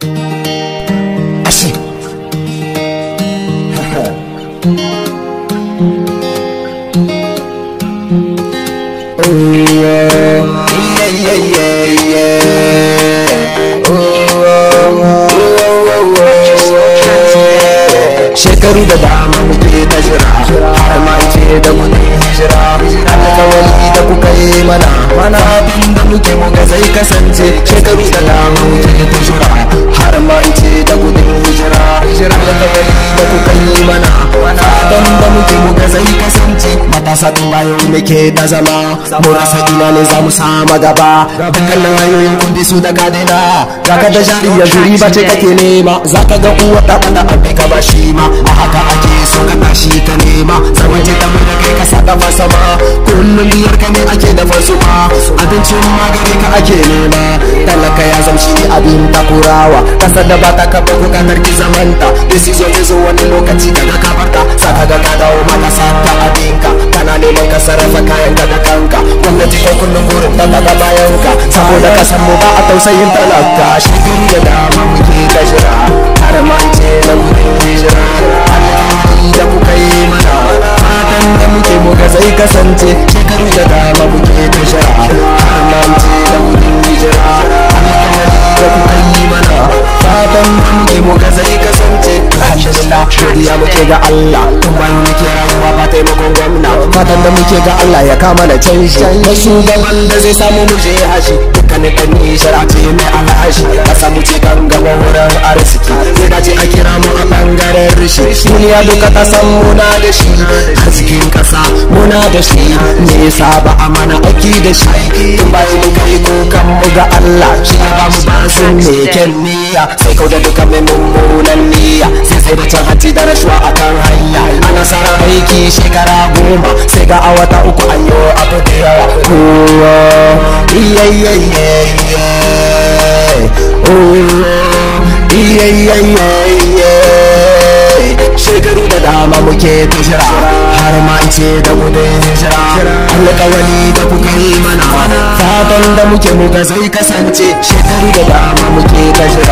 Ashe. Oh, yeah. Yeah, yeah, yeah, yeah. Oh, oh, oh, oh, oh, oh. Shekaru da dama muke ta jira har ma ce da kudin hijira alkawari da kuka yi mana mana abin da muke muga zai kasance shekaru da dama muke ta jira har ma ce da kudin hijira alkawari da kuka yi mana mana abin da muke muga zai kasance matasa tun bayan muke da zama mu rasa ina ne za mu sama gaba dukkanin hanyoyin kundi su da kadina zaka da jari ya juri ba ce kake nema zaka ga uwa da bada abin ka ba shi ma a haka ake so ka tashi ka nema zaman ce ta mai da kai ka saka masa ma kullum biyar ka ne ake da fasu ma abincin magani ka ake nema talaka ya zamshi abin takurawa kasar da ba ta kafa bukatar ki zamanta decision zai zo wani lokaci daga kabarta saka ga ka dawo mata sata abinka kana neman ka sarrafa kayan ka da kanka gwamnati ko kullum burin talaka bayan ka saboda kasan mu ba a tausayin talaka shekaru da dama muke ta jira har ma ce na gudun hijira alƙawari da kuka yi mana fatan da muke muka zai kasance shekaru da dama muke ta jira har ma ce na gudun hijira alƙawari da kuka yi mana fatan da muke muka zai kasance alhamdulillah godiya muke ga Allah tun bayan muke rayuwa ba taimakon gwamna fatan da muke ga Allah ya kama da canji da shugaban da zai samu mu je hashi dukkanin ɗan nishar a ce mai alhashi ka samu ce kan gaba wurin arziki zai dace a kira mu a ɓangaren rishi duniya duka ta san muna da shi arzikin ƙasa muna da shi me yasa ba a mana aiki da shi tun bayan muka yi kukan mu ga Allah shi ya ba mu basin mai kyan niyya sai kau da duka mai mummunan niyya sai sai da can hanci da rashuwa a kan hanya ana sarar aiki shekara goma sai ga a wata uku an yi abu da yawa kowa iya iya iya iya oh iya iya iya iya shekaru da dama muke ta jira har ma ce da gudun hijira alƙawari da kuka yi mana fatan da muke muka zai kasance shekaru da dama muke ta jira